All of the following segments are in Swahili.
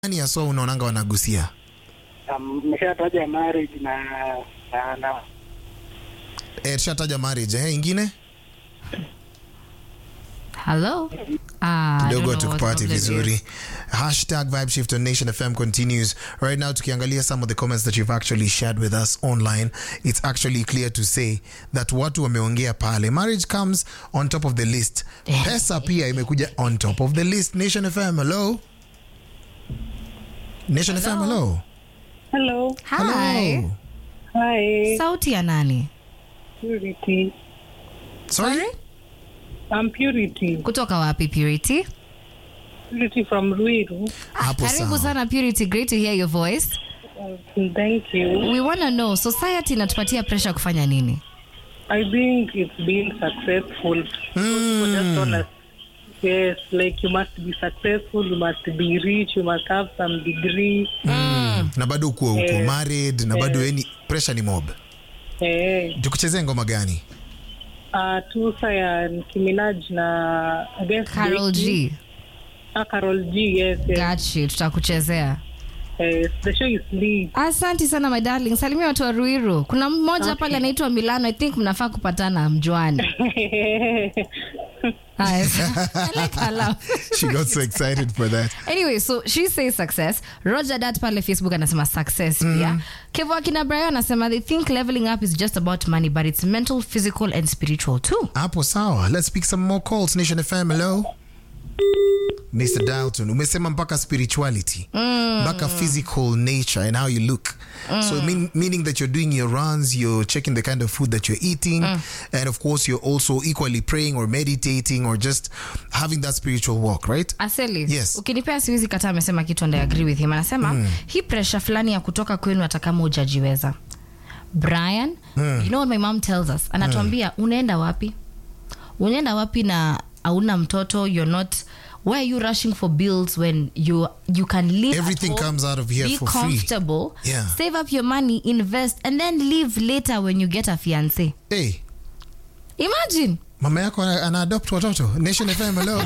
Nani haswa unaonanga wanagusia? Mmeshataja marriage na na, na Eh, tushataja marriage eh, ingine Hello? Ah, I kidogo don't know what tukupati problem vizuri. is. Hashtag vibe shift on Nation FM continues right now. Tukiangalia some of the comments that you've actually shared with us online, it's actually clear to say that watu wameongea pale, marriage comes on top of the list. Pesa pia imekuja on top of the list. Nation FM, hello. Nation FM, hello. Hello. Hi. Hello. Hi. Sauti ya nani? Purity. Sorry? I'm Purity. Kutoka wapi Purity? Purity from Ruiru. Hapo Karibu sawa. sana Purity, great to hear your voice. Uh, Thank you. We want to know society inatupatia pressure kufanya nini? I think it's been successful. People just told us, yes, like you must be successful, you must be rich, you must have some degree. Na bado uko uko Eh. married na bado yani pressure ni mob. Eh, Tukuchezee ngoma gani? uh, tusa ya Nicki Minaj na I guess Carol Nicki. G. Ah, Carol G, yes, yes. Got you, tutakuchezea. yes. The show is lit. Asante sana my darling. Salimia watu wa Ruiru. Kuna mmoja pale anaitwa Milano. I think mnafaa kupatana mjuani. Haya. I like her laugh. She got so excited for that. anyway so she says success roger dat pale facebook anasema success pia kevo akina brayo anasema they think leveling up is just about money but it's mental physical and spiritual too hapo sawa let's speak some more calls nation fm hello mr dalton umesema mpaka spirituality mpaka physical nature and how you look so mean, meaning that you're doing your runs you're checking the kind of food that you're eating and of course you're also equally praying or meditating or just having that spiritual walk right aseli Yes. ukinipea siwezi kata amesema kitu and I agree with him anasema hii pressure fulani ya kutoka kwenu hata kama ujajiweza brian you know what my mom tells us anatuambia unaenda wapi unaenda wapi na hauna mtoto you're not why are you rushing for bills when you you can live at Everything home, comes out of here be for free. comfortable Yeah. save up your money invest and then live later when you get a fiance hey imagine mama yako ana ana adopt watoto nation fm hello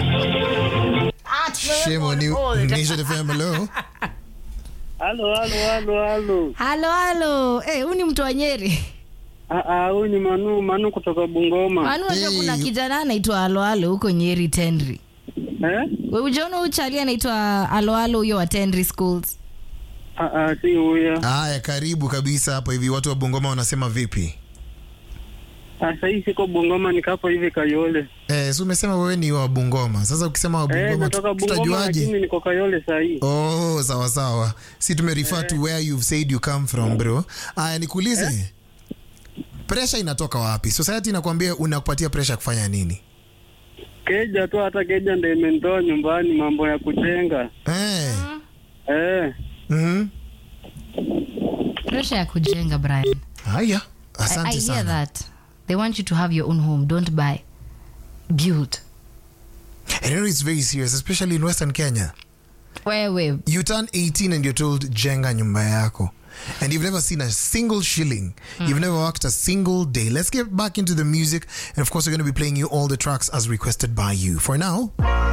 shame on you nation fm hello Halo, halo, halo, halo. halo halo hey, huu ni mtu wa nyeri Ah, ah, huyu ni Manu, Manu kutoka Bungoma. Manu unajua Hey. kuna kijana anaitwa aloalo huko nyeri tenri Eh? We ujaona huyu chali anaitwa aloalo huyo wa tenri schools Ah, ah, si huyo. haya karibu kabisa hapo hivi watu wa bungoma wanasema vipi Ah, sahii siko Bungoma, nikapo hivi Kayole. Eh, si umesema wewe ni wa Bungoma. Sasa ukisema wa Eh, Bungoma natoka tu- Bungoma tutajuaje? lakini niko Kayole sahii. Oh, sawa sawa. Si tumerefer to where you've said you come from, bro. Aya, nikuulize. Pressure inatoka wapi? Society inakwambia unakupatia pressure kufanya nini? Keja tu, hata keja ndio imenitoa nyumbani, mambo ya kujenga. Eh. Eh, Mhm. presha ya kujenga brian Haya. I, I Asante hear sana. that they want you to have your own home don't buy build And you know it's very serious, especially in Western Kenya. wewe You turn 18 and you're told jenga nyumba yako. And you've never seen a single shilling. You've never worked a single day. Let's get back into the music. And of course, we're going to be playing you all the tracks as requested by you. For now,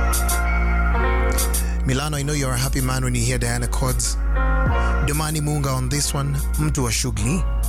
Milano, I know you're a happy man when you hear Diana Cods. Domani Munga on this one. Mtu wa shughuli.